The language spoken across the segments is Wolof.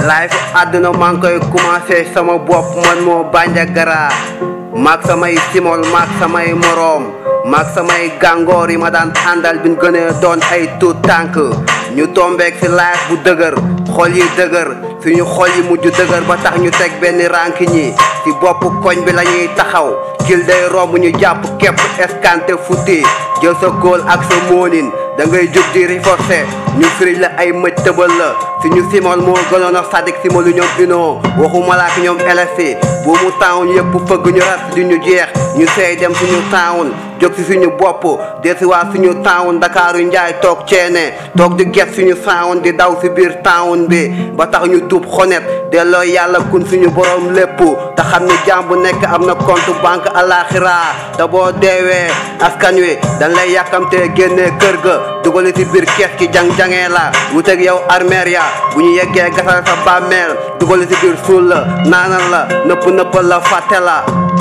laay fu àdduna maa ngi koy commencé sama bopp man moo Bandiagara maag samay simol maag samay moroom maag samay gàngoor yi ma daan àndal bi ñu gënee doon ay tuut tànk ñu tombeek si laay bu dëgër xol yi dëgër suñu xol yi mujj dëgër ba tax ñu teg benn rànk ñi si bopp koñ bi la ñuy taxaw kil day romb ñu jàpp képp escanté futti jël sa góol ak sa moonin da ngay jóg di riforcé ñu firij la ay mëj tëbal la si ñu simol moo gënoon a sadik simolu ñoom inoo waxu malaak ñoom LFC bu mu taawun yëpp fëgg ñu ras di ñu jeex ñu seey dem suñu taawun jóg si suñu bopp desiwaat suñu taawun Dakaaru Njaay toog ceene toog di get suñu saawun di daw si biir taawun bi ba tax ñu tuub xonet delloo yàlla kun suñu borom lépp te xam ni jaam bu nekk am na compte banque alaxira te boo deewee askan wi dañ lay yàkkamtee génnee kër ga dugali si biir kees ki jang-jangee la wuteeg yow armeer ya bu ñu yeggee gasal sa bàmmeel dugali si biir suul la naanal la nëpp nëppal la fàtte la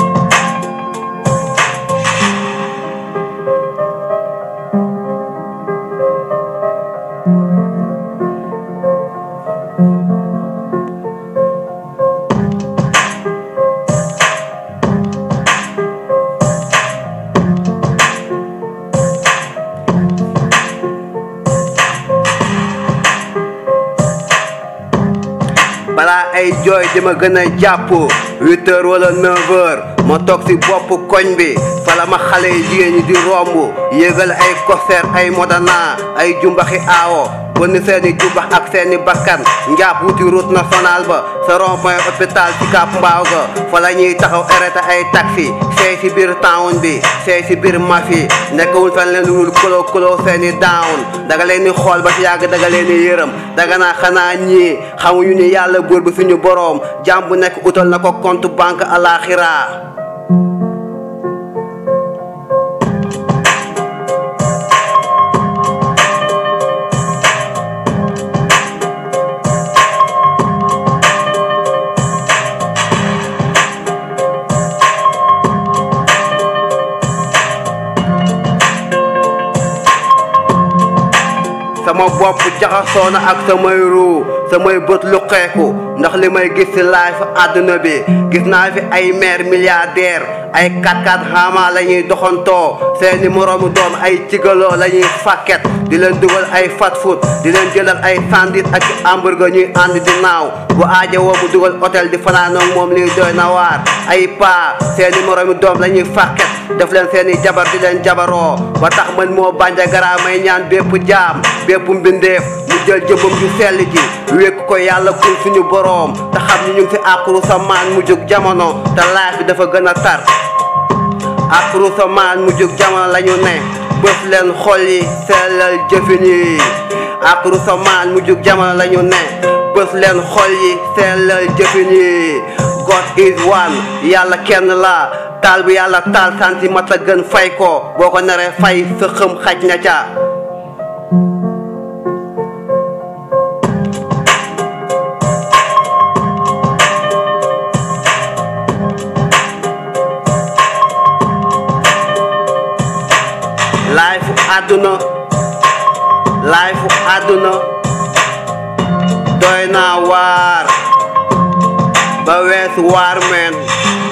balaa ay jooy di ma gën a jàpp huit heures wala neuf heures ma toog si bopp koñ bi fala ma xale yi jigéen ñi di romb yéegal ay concert ay modana ay jumbaxi aawo bënn seeni jumbax ak seeni bakkan njàpp wuti route nationale ba sa rond point hôpital ci Cap Mbaaw ga fa la ñuy taxaw arrêté ay taxi seey si biir town bi seey si biir mafi nekkawul fan leen lul kolo kolo seeni down daga leen ni xool ba si yàgg daga leen ni yërëm daga naa xanaa ñii xamuñu ni yàlla buur bi suñu boroom jàmm bu nekk utal na ko compte banque alaxira sama bopp jaxasoo na ak samay ruu samay bët lu xeeku ndax li may gis ci laay fa àdduna bi gis naa fi ay maire milliardaire ay 4x4 xaama la ñuy doxantoo seeni moroomu doom ay cigaloo la ñuy fàkket di leen dugal ay fast food di leen jëlal ay sandwich ak hamburger ñuy ànd di naaw bu aaja woo mu dugal hôtel di fanaanoog moom liy doy na waar ay paa seeni moroomu doom la ñuy fàkket def leen seeni jabar di leen jabaroo ba tax man moo Bandiagara may ñaan bépp jaam bépp mbindeef mu jël jëmbam ju sell ji wékk ko yàlla kun suñu boroom te xam ni ñu ngi fi àqru sa maan mu jóg jamono te laaj bi dafa gën a tar àqru sa maan mu jóg jamono la ñu ne bëf leen xol yi sellal jëfin yi àqru sa maan mu jóg jamono la ñu ne bëf leen xol yi sellal jëfin yi God is one yàlla kenn la taal bi yàlla taal santi mat a gën fay ko boo ko naree fay sa xëm xaj na ca laay fu àdduna laay fu àdduna doy naa waar ba weesu waar meen